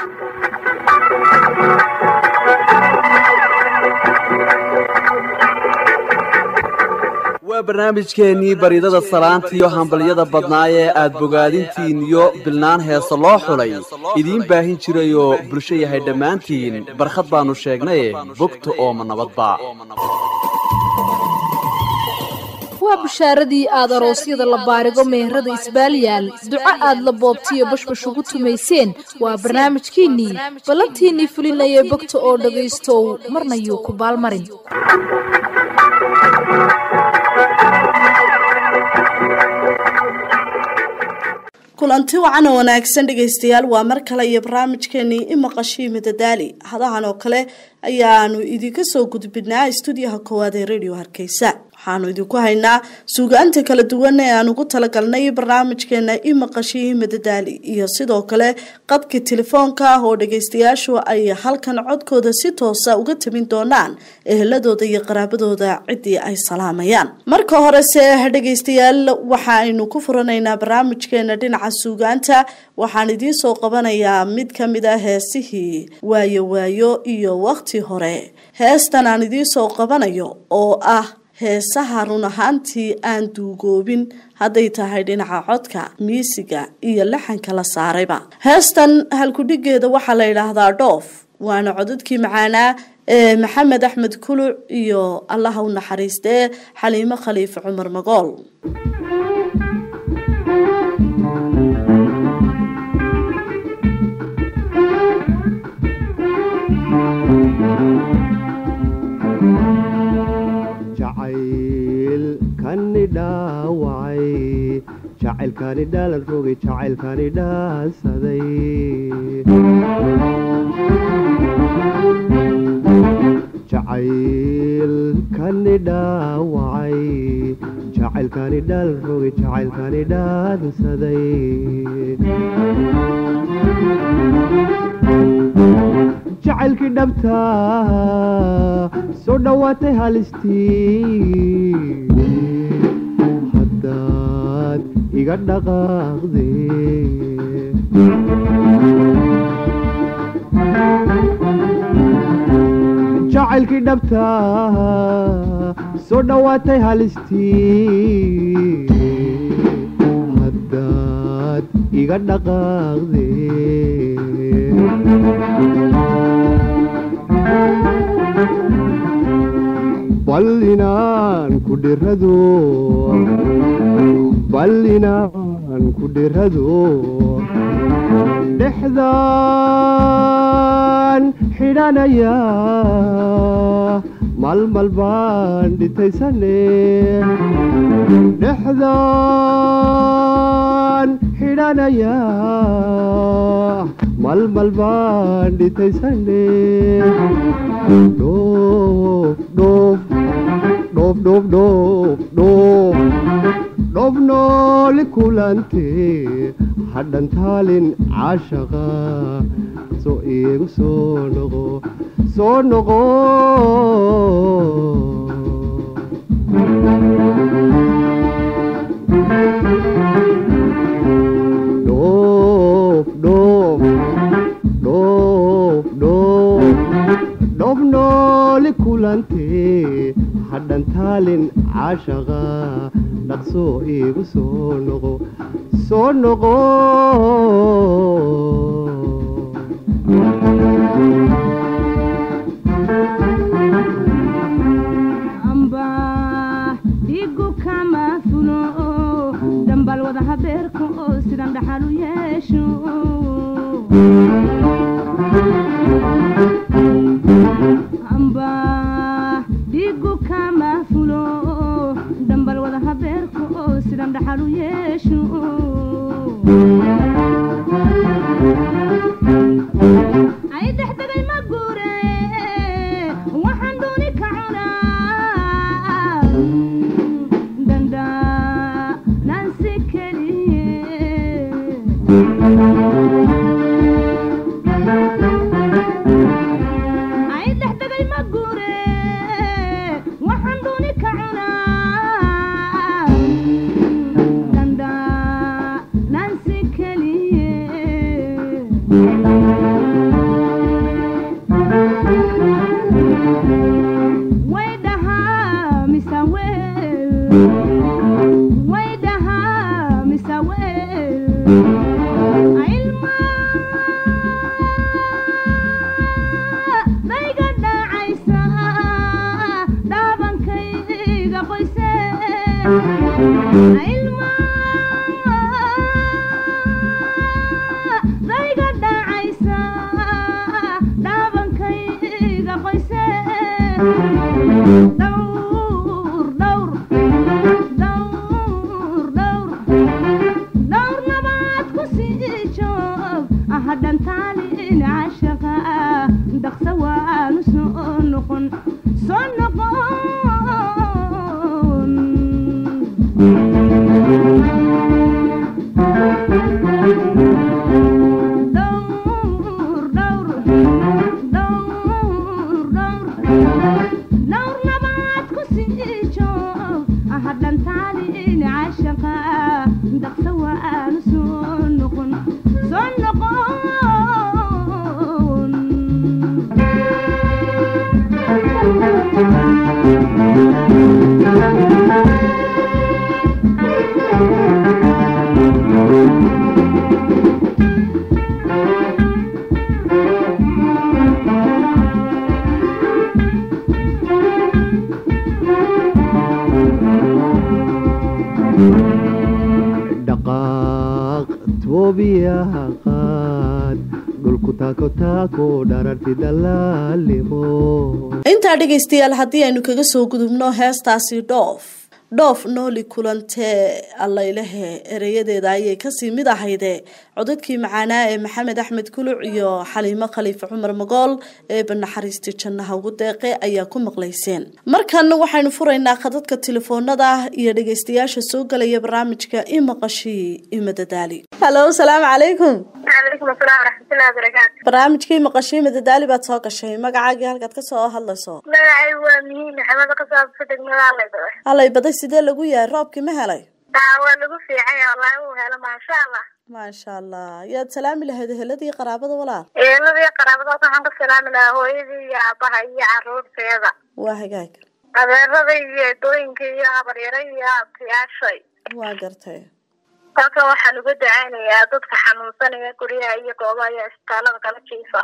waa barnaamijkeennii baridada salaanta iyo hambalyada badnaa ee aad bogaadintiin iyo bilnaan heese loo xulay idiin baahin jirayoo bulsho yahay dhammaantiin barkhad baannu sheegnaye bogta ooma nabadba waa bushaaradii aad aroosyada la baarigo meherada isbaaliyaal duco aad la boobtiyo bashbash ugu tumayseen waa barnaamijkiinnii ballantiinnii fulinayee bogta oo dhagaystow marna yuu ku baalmarin kulanti wacan oo wanaagsan dhegaystayaal waa mar kale iyo barnaamijkeenii imaqashii madadaali hadahan oo kale ayaanu idinka soo gudbinaa stuudiyaha koowaad ee radio hargeysa waxaanu idinku haynaa suugaanta kala duwan ee aan ugu talagalnay barnaamijkeena imaqashii madadaali iyo sidoo kale qadka telefoonka ah oo dhagaystayaashu ay halkan codkooda si toosa uga tabin doonaan eheladooda iyo qaraabadooda ciddii ay salaamayaan marka horese dhagaystayaal waxa aynu ku furanaynaa barnaamijkeena dhinaca suugaanta waxaan idiin soo qabanayaa mid ka mid a heesihii waayo waayo iyo waqti hore heestan aan idiin soo qabanayo oo ah heesaha run ahaantii aan duugoobin hadday tahay dhinaca codka miisiga iyo laxanka la saarayba heestan halkudhigeeda waxaa la yidhaahdaa dhoof waana codadkii macaanaa ee maxamed axmed kuluc iyo allaha u naxariistee xaliimo khaliife cumar magool jacaylkani dhaawacay jacaylkani dhaalan rogay jacaylkani dhaansaday jacaylkani dhaawacay jacaylkani dhaalan rogay jacaylkani dhaansaday jacaylkii dhabta soo dhowaatay halistii haddaad iga dhaqaaqde jacaylkii dhabta soo dhowaatay halistii haddaad iga dhaqaaqde bal inaan ku dhirado bal inaan ku dhirado dhexdaan xidhanaya malmal baan dhitaysane dhexdaan xidhanaya malmal baan dhitaysane dhoof dhoof dhoof dhoof dhoof dhoof dhoof nooli kulante hadhan taalin caashaqa soo iigu soo noqo soo noqo dhoof dhoof dhoof dhoof dhoof nooli kulante hadhan taalin caashaqa dhaqsoo iigu soo noqo soo noqo dhigu kama fulo dambal wada habeerka oo sidan dhaxal u yeesho amba dhigu kama fulo dambal wada habeerka oo sidan dhaxal u yeesho ay dexdegay ma guure waxaan dooni ka cunaa danda nansi keliye dayga dhacaysa dhaabankayga qoyse dhowr dhowr dhowr dhowr dhowr nabaad ku sii joog ahadhantaalin cashaqa dhaqsa waanu soo noqon soo noqon dhowr dhowr dhowr dhowr dhowr nabaad ku sii joog ahadhantaalin cashaqa dhaqsa waanu soo noqon soo noqon dhaqaaq toobiyaha qaad dhulku taako taako dhararti dalaalimo intaa dhegaystayaal haddii aynu kaga soo gudubno heestaasi dhoof dhoof nooli kulantee allaylehe ereyadeeda ayay kasii mid ahayde codadkii macaanaa ee maxamed axmed kuluc iyo xaliimo khaliife cumar magool ee banaxariistii jannaha ugu deeqe ayaa ku maqlayseen markan waxaynu furaynaa khadadka telefoonada iyo dhegaystayaasha soo galaya barnaamijka imaqashii imadadaali halo salaamu calaykum calaykum asalaam waraxmatullahi wabarakaatu barnaamijkii maqashii imadadaali baad soo gashay magacaagii halkaad kasoo hadlayso magacay waa mihiin maxamed qasaabsa degmada allaydaba halay baday sidee lagu yahay roobkii ma helay taa waa lagu fiicay wallaahi uu helo maasha allah maasha allah yaad salaami lahayd eheladii qaraabada walaal eeladii qaraabadaas waxaan ka salaami lahaa hooyadii iyo aabaha iyo caruurteeda waa hagaag adeerada iyo edooyinka iyo habaryaro iyo abtiyaashay waa gartay halkan waxaan uga dacaynayaa dadka xanuunsanaya guryaha iyo goobaha iyo isbitaalada kala jiifa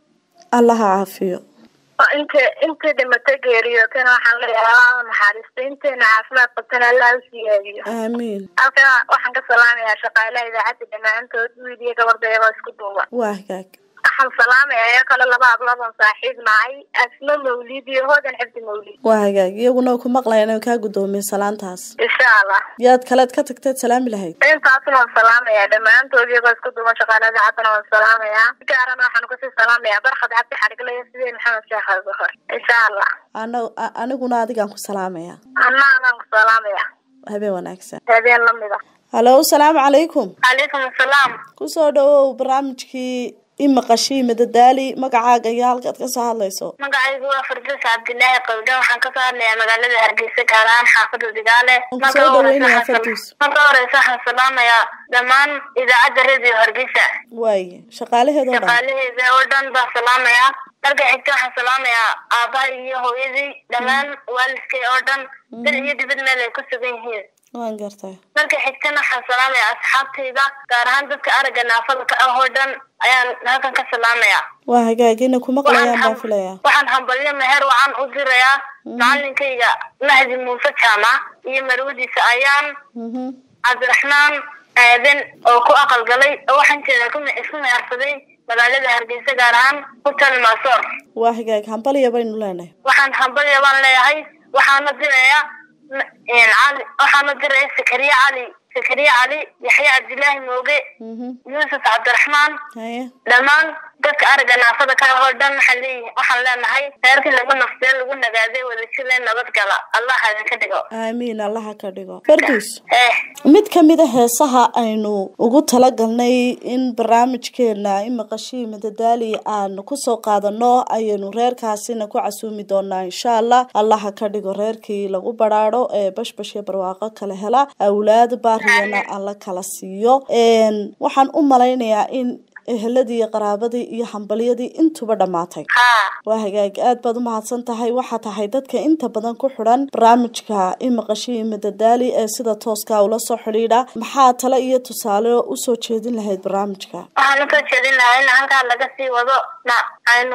allaha caafiyo oo inta intii dhimatay geeriyootana waxaan leeyahay allaha naxariista inteena caafimaad qabtana allah u siyaadiyo aamiin halkan waxaan ka salaamayaa shaqaalaha idaacadda dhammaantood wiil iyo gabardha iyagoo isku duuba waa hagaag waxaan salaamaya iyo kale laba habloodon saaxiib nahay asmo mawlid iyo hoodan xifdi mawlid waa hagaag iyaguna ku maqlayaan oo kaa guddoomiye salaantaas insha allah yaad kaleed ka tagteed salaami lahayd intaasna waan salaamayaa dhammaantood iyagoo isku duuban shaqaalaha idaacadana waan salaamayaa si gaarana waxaan kasii salaamayaa barkhad cabdi xadhigle iyo sideen maxamed sheekh abubakar insha allah ana a- aniguna adigaan ku salaamaya anna anaan ku salaamaya habeen wanaagsan habeen lamid a halo salaamu calaykum calaykum asalaam kusoo dhawow barnaamijkii imaqashii madadaali magacaaga iyo halkaad kasoo hadlayso magacaygu waa fardas cabdilaahi qawde waxaan kasoo hadlayaa magaalada hargeysa gaar ahaan xaafada digaale Waan kusoo dhaweynayaa Farduus. marka horeysa waxaan salaamayaa dhammaan idaacadda radio hargeysa waaye shaqaalaheeda oo dhan shaqaalaheeda oo dhan baan salaamayaa marka xigta waxaan salaamayaa aabaha iyo hooyadii dhammaan waalidkay oo dhan dal iyo dibad meel ay ku sugan yihiin waan gartay marka xigtana waxaan salaamayaa asxaabtayda gaar ahaan dadka aragga naafada ka ah oo dhan ayaan halkan ka salaamayaa waa hagaag inay ku maqlayaan baan Waxaan- filayaa waxaan hambalyo meher wacan u dirayaa macalinkayga mahdi muuse jaamac iyo marwadiisa ayaan mhm cabdiraxmaan aadan oo ku aqalgalay oo waxaan jeedaa ku isku mehersaday magaalada hargeysa gaar ahaan hutel maasoor waa hagaag hambaliya baynu leenahay waxaan hambalya baan leeyahay waxaana dirayaa m- een cali waxaana diraya sakariye cali sakariye cali yaxya cabdilaahi mooge mhm yuusuf cabdiraxmaan haye dhammaan dadka aragga naafada ka ah oo dhan waxaan leeyahay waxaan leenahay reerkii lagu naftee lagu nagaaday wadajirle nabadgala allah ha idinka dhigo aamiin allaha ka dhigo farduus eh mid ka mid a heesaha aynu ugu talagalnay in barnaamijkeena imaqashii madadaali aan kusoo qaadano ayaynu reerkaasina ku casuumi doonaa insha allah allaha ka dhigo reerkii lagu baraadho ee bashbash iyo barwaaqo kala hela awlaad baariyana alla kala siiyo Een, waxaan u malaynayaa in eheladii iyo qaraabadii iyo hambalyadii intuba dhammaatay haa waa hagaag aad baad u mahadsan tahay waxaa tahay dadka inta badan ku xidhan barnaamijka imaqashii madadaali ee sida tooska ula soo xidhiidha maxaa tale iyo tusaale usoo jeedin lahayd barnaamijka waxaan usoo jeedin lahaa in halkaa laga sii wado na aynu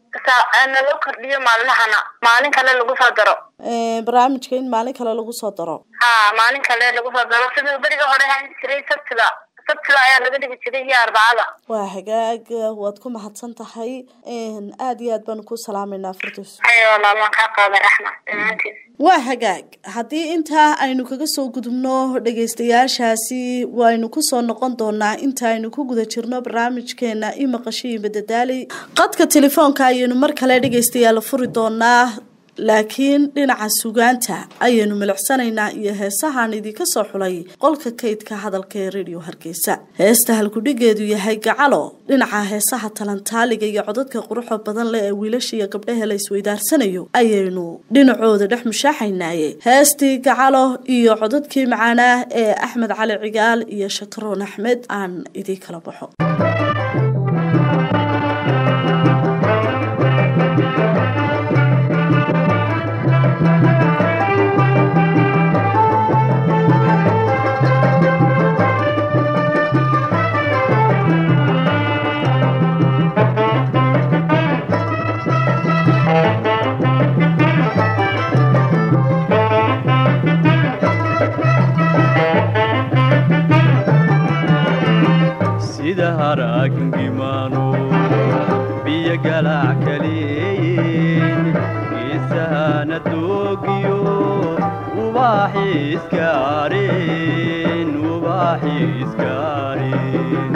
saa- naloo kordhiyo maalmahana maalin kale lagu soo daro Ee, barnaamijka in maalin kale lagu soo daro ha maalin kale lagu soo daro sidii beriga hore ahaan jiray sabtida sabtida ayaa laga dhigi jiray iyo arbacada waa hagaag waad ku mahadsan tahay Een, aad iyo aad baan ku salaameynaa firdaws ayo walaal waan kaa qaaday raxma dhammaantiin waa hagaag haddii intaa aynu kaga soo gudubno dhagaystayaashaasi waynu kusoo noqon doonaa inta aynu ku guda jirno barnaamijkeena i maqashiyi madadaali qadka telefoonka ayaynu mar kale dhagaystayaal furi doonaa laakiin dhinaca sugaanta ayaynu milicsanaynaa iyo heesahaan idinka soo xulay qolka kaydka hadalka ee radio hargeysa heesta halkudhigeedu yahay gacalo dhinaca heesaha talantaaliga iyo codadka quruxda badan leh ee wiilasha iyo gabdhaha la isweydaarsanayo ayaynu dhinacooda dhex mushaaxaynaaye heestii gacalo iyo codadkii macaanaa ee axmed cali cigaal iyo shakaroon axmed aan idin kala baxo sida haraagingimaano biyo galac kaleeyin geesahana doogiyo ubaaxi iskaareen ubaaxi iskaareen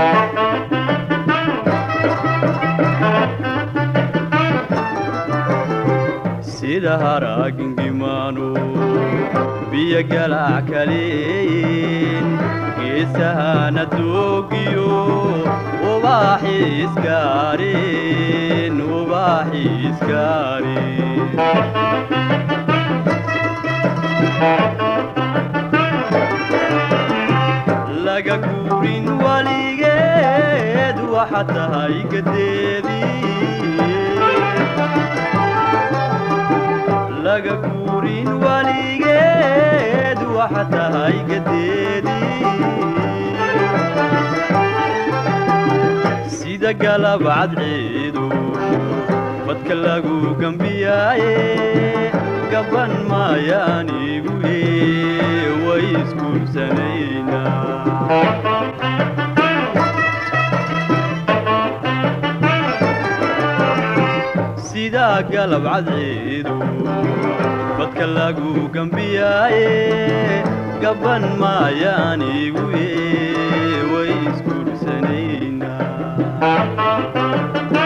sida haraagingimaano biyo galac kaleeyin geesahana doogiyo ubaaxi iskaareen ubaaxi iskaareen laga guurin weligeed waxa tahay gadeedii laga guurin weligeed waxa tahay gadeedii sida galab cadceedu badka lagu gambiyaaye gaban maayaan igu ee way isguursanaynaa sida galab cadceedu badka lagu gambiyaaye gaban maayaan igu ee way isguursanaynaa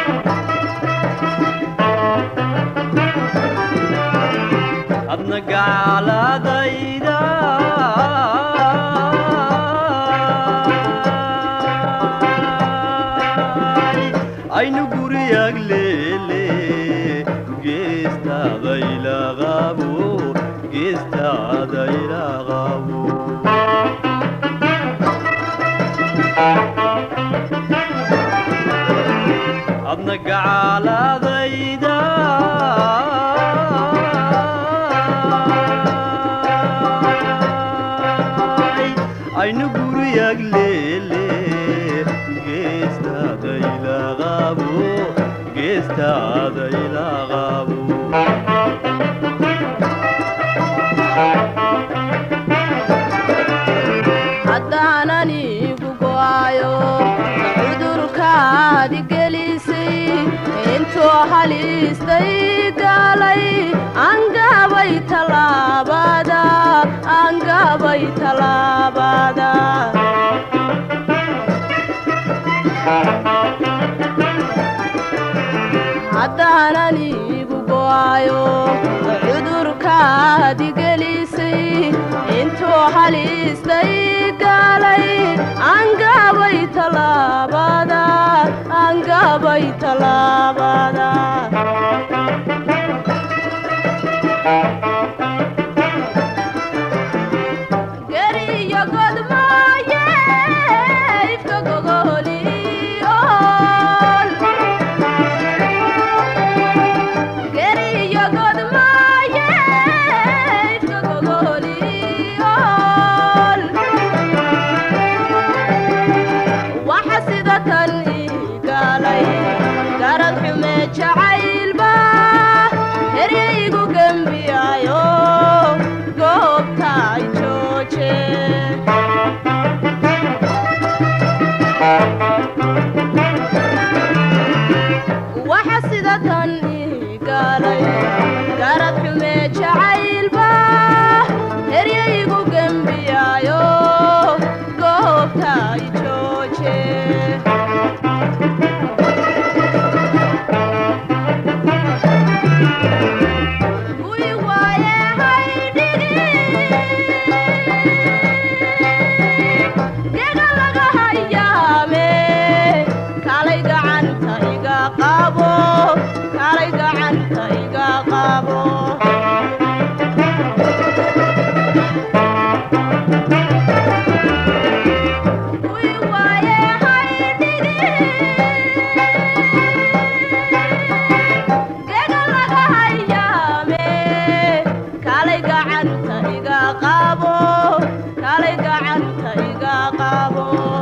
adna gacaaladayda aynu guriyag leele geestaadaylaqabo geestaadaylaqabo adna gacaaladayda aynu guriyag leele geestaadaylaqabo geestaadaylaqabo haddaanan igu go'ayo cudurkaadi gelisay intuu halistay galay angabay tallaabada angabay tallaabada haddaanan igu go'ayo cudurkaadi gelisay intuu halistay galay angabay tallaabada angabay tallaabada geriyo godmaaye ifka gogoliol geriyo godmaaye ifka gogoliol waxa sida tan ii galay gara qaabo kaalay gacanta iga qaabo Kuwii waaye haydhige Gega laga hayaame kaalay gacanta iga qaabo kaalay gacanta iga qaabo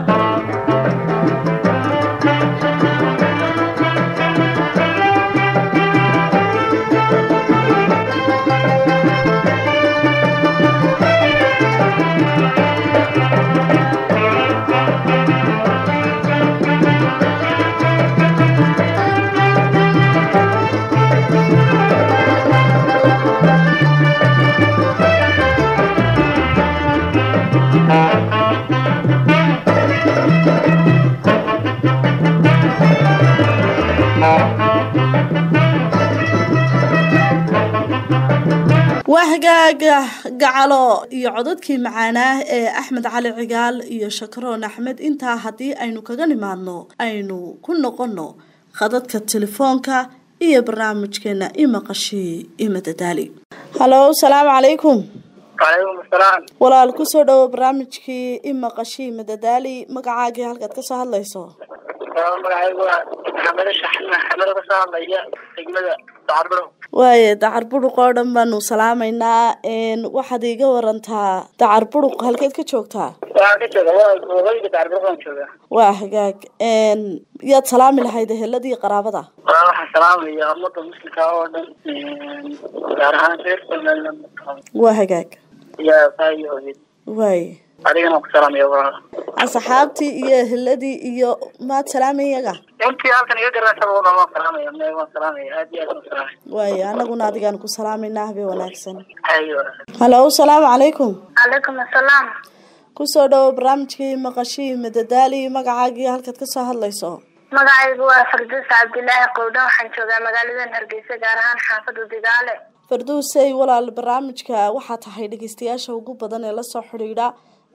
waa hagaaga gacalo iyo codadkii macaanaa ee axmed cali cigaal iyo shakaroon axmed intaa haddii aynu kaga nimaadno aynu ku noqono khadadka telefoonka iyo barnaamijkeena imaqashii imadadaali halo salaamu calaykum calaykum asalaam walaal kusoo dhawo barnaamijkii imaqashii imadadaali magacaagii halkaad kasoo hadlayso magacaygu waa maxamed shaxin maxamed kasoo hadlaya degmada dacarbaro waaye dacar buruq oo dhan baanu salaamaynaa waxaad iiga warantaa dacar buruq halkeed ka joogtaa waxaan ka jooga waa waqooyiga dacarbaro baan jooga waa hagaag yaad salaami lahayd eheladii qaraabada waa waxaan salaamaya ummada muslimka oo dhan gaar ahaan reer somaliland waa hagaag iyo aabbaha hooyad waaye adigana ku salaamaya waa asxaabtii iyo eheladii iyo maad salaamay iyaga intii halkan iga garanaysaba wada waan salaamaya me waan salaamaya aad iyo aad waan salaamaya waaye anaguna adigaan ku salaamayna habe wanaagsan hayo halo salaamu calaykum calaykum asalaam kusoo dhawo barnaamijkii maqashii madadaali magacaagii halkaad kasoo hadlayso magacaygu waa farduus cabdilaahi qowdhan waxaan joogaa magaaladan hargeysa gaar ahaan xaafada digaale farduusey walaal barnaamijka waxaa tahay dhegeystayaasha ugu badan ee lasoo xidhiidha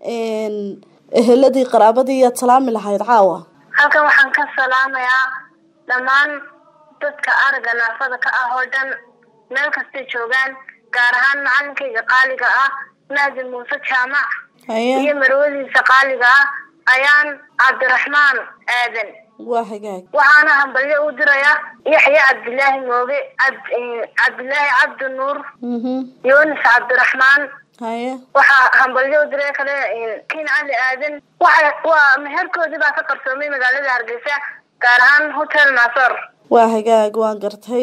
eheladii qaraabadii iyaad salaami lahayd caawa halkan waxaan ka salaamayaa dhammaan dadka aragga naafada ka ah oo dhan meel kastay joogaan gaar ahaan macalinkayga qaaliga ah naadi muuse jaamac iyo haye marwadiisa qaaliga ah ayaan cabdiraxmaan aadan waa hagaag waxaana hambalyo u diraya yaxya cabdilaahi mooge cabd- cabdilaahi cabdi nuur mhm yunis cabdiraxmaan haye waxaa hambalyo u diray kale kin cali aadan waxa waa meherkoodii baa ka qarsoomay magaalada hargeysa gaar ahaan hotel naasor waa hagaag waan gartay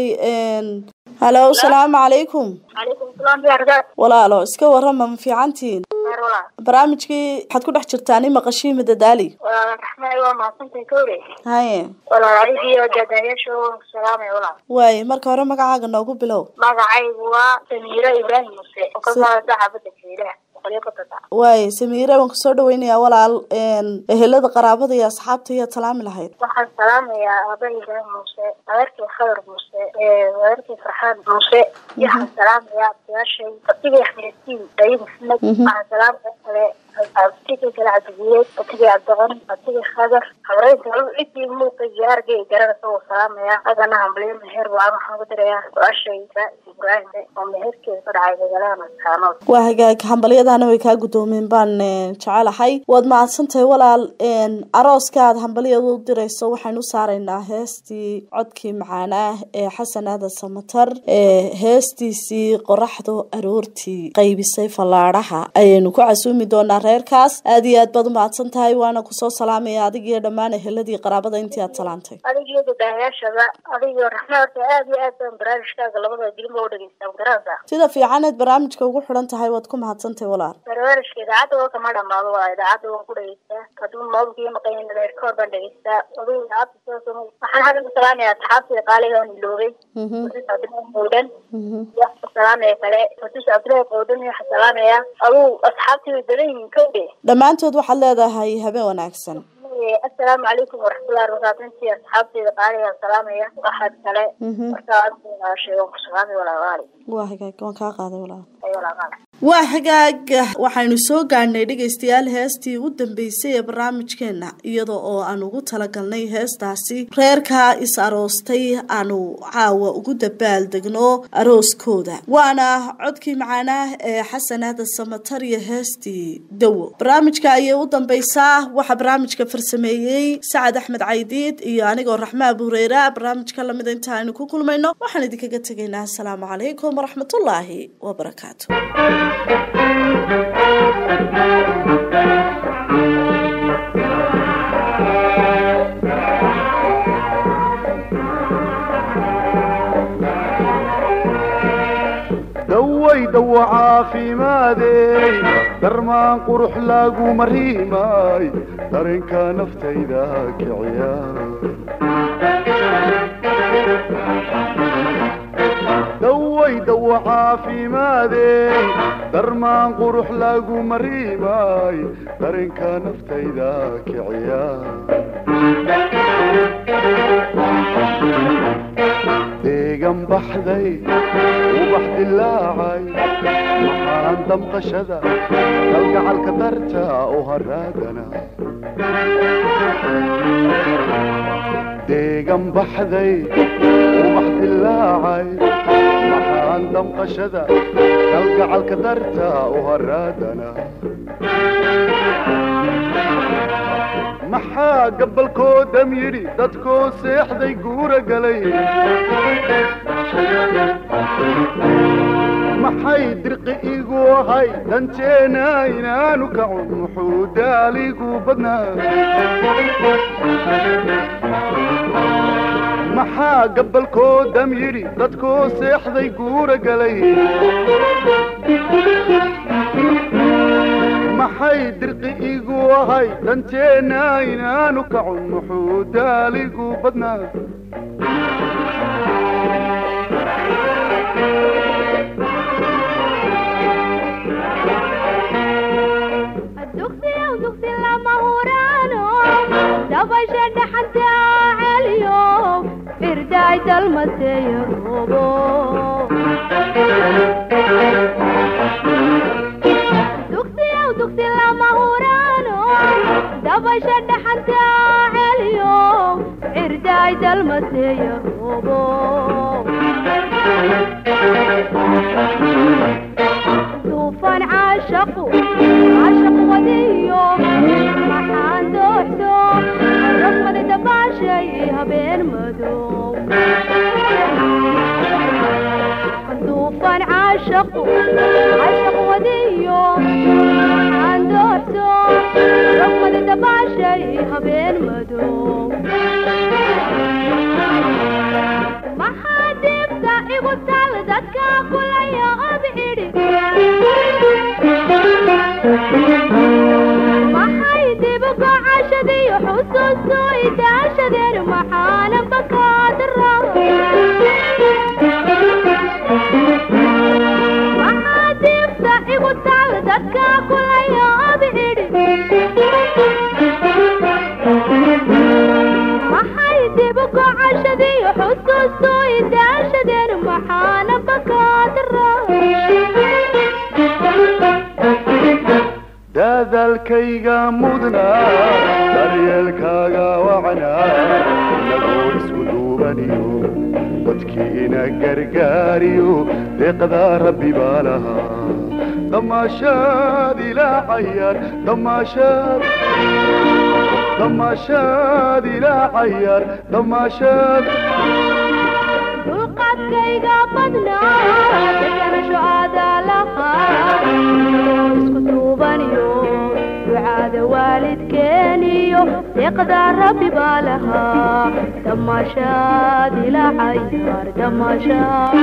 halo salaamu calaykum calaykum salaam biargaad walaalo iska warama ma fiicantiin meer walaa barnaamijkii waxaad ku dhex jirtaan imaqashii madadaali walaal raxmaay waa mahadsantay kowre haye walaal adigiyo daadayaasha waan ku salaamay walaal waaye marka hore magacaaga noogu bilow magacaygu waa samiiro ibraahim muse oo ka socda xaafada jiilaha boqolyo kontonta waaye samiire waan kusoo dhaweynayaa walaal ehelada qaraabada iyo asxaabta iyaad salaami lahayd waxaan salaamayaa aaba ibraahim muuse adeerkii khadar muuse adeerkii farxaan muuse iyo waxaan salaamayaa abtiyaashay abtigay axmedtiin dayi maxamed waxaan salaamaya kale abtigay kale cabdigiyeed abtigay cabdiqani abtigay khadar habreynta cidii muuqa iyo argay garanaysa wuu salaamayaa agana hambalyo meher baan waxaan ku dirayaa su-aashay ibraahim oo meherkeeda ka dhacay magaalada maskaanood waa hagaag hambalyadana way kaa guddoomeen baan eh, jecelahay waad mahadsantahay walaal arooska aad hambalyada u dirayso waxaynu u saaraynaa heestii codkii macaanaa ee xasan aadan samatar ee heestiisii qoraxdu aroortii qaybisay fallaadhaha ayaynu ku casuumi doonaa reerkaas aad iyo aad baad u mahadsan tahay waana kusoo salaamaya adig iyo dhammaan eheladii qaraabada intii aad salaantay adigiyo dadahayaashaba adigiyo raxma horta aad iyo aad baan barnaamijkaaga labada dilinba u dhegeystaa garanaysaa sida fiicaneed barnaamijka ugu xidhan tahay waad ku mahadsantahay walaal barnaamijka idaacadda oo kama dhamaado waa idaacadda waan ku dhegeystaa hadduu mawlkii maqayin reerkoor baan dhegeystaa aduu idaacadda soo somo waxaan hadda ku salaamayaa asxaabtii qaaliga aan iloobay Mhm, fatuus cabdilaahi qowdhan mhm. waxaan ku salaamaya kale fatuus cabdilaahi qowdhan iyo waxaan salaamayaa aduu asxaabtii way badan yihiin kowde dhammaantood waxaad leedahay habeen wanaagsan asalaamu calaykum waraxmatullahi wabarakaatu intii asxaabteyda qaaliga aan salaamaya waxaad kale Mhm. markaa adiga sheego ku salaamay walaalaali waa hagaag waan kaa qaaday walaal ay walaalaali waa hagaag waxaynu soo gaadhnay dhegaystayaal heestii u dambeysay ee barnaamijkeena iyada oo aan ugu talagalnay heestaasi reerka is aroostay aanu caawa ugu dabaaldegno arooskooda waana codkii macaanaa ee xasan aadan samatar iyo heestii dawo barnaamijka ayay u dambeysaa waxaa barnaamijka farsameeyey sacad axmed caydiid iyo anigoo raxmaa buureyra barnaamijka lamida inta aynu ku kulmayno waxaan idinkaga tegaynaa asalaamu calaykum waraxmatullaahi wabarakaatu daway dawo caafimaadey darmaan qurux lagu mariimay dareenka naftayda kiciya daway dawo caafimaadey darmaan qurux lagu mariimay dareenka naftayda kiciya deegan baxday ubax dilaacay waxaan damqashada kalgacalka darta u haraadana deegan baxday ubax dilaacay waxaan damqashada kalgacalka darta u haraadana maxaa gabalkoo dam yidhi dadkoo seexday guura galay maxay dirqi igu ahay danteena inaanu kacun muxuu daaligu badnaa maxaa gabalkoo dam yidhi dadkoo seexday guura galay maxay dirqi igu ahay danteena inaanu kacun muxuu daaligu badnaa dugsiyow dugsi lama huraano dabasha dhaxanta celiyo irdaay dalmaseeyo roobo dugsiyow dugsi lama huraano dabasha dhaxanta celiyo irdaay dalmaseeyo roobo duufan caashaqu caashaq wadiyo maxaan dooxdo rafmadi dabaashay habeen madow duufan caashaqu caashaq wadiyo maxaan dooxdo rafmadi dabaashay habeen madow maxaa dibta igu tal dadka kulaya ob idhi maxay dibu gocashadiyo xusuustu idaashadeen maxaana bakaadara maxaa dibta igu tal dadka kulaya ob idhi maxay dibu gocashadiyo xusuustu idaashadeen maxaana bakaadara daadaalkayga mudnaa daryeelkaaga wacnaa inagoo isku duubaniyo dadkiina gargaariyo deeqdaa rabbi baa lahaa damaashaad ilaa cayaar damaashaad damaashaad ilaa cayaar damaashaad dulqaadkayga badnaa deganasho aadaa lahaa isku duubaniyo ducaada waalidkeeniyo deeqdaa rabbi baa lahaa damaashaad ilaa cayaar damaashaad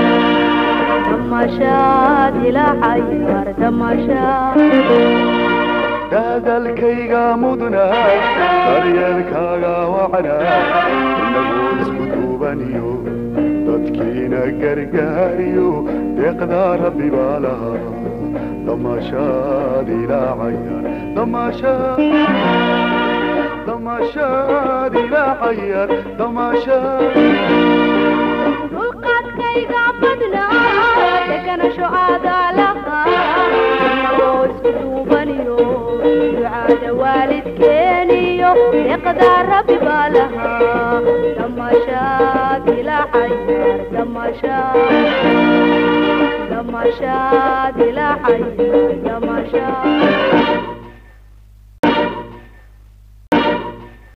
damaashaad ilaa cayaar damaashaad daadaalkayga mudnaa daryeelkaaga wacnaa inagoo isku duubaniyo dadkiina gargaariyo deeqdaa rabbi baa lahaa damaashaad ilaa cayaar damaashaad damaashaad ilaa cayaar damaashaad dulqaadkayga badnaa deganasho aadaa lahaa daraada rabbi baa lahaa damashaad ilaahay damashaad damashaad ilaahay damashaad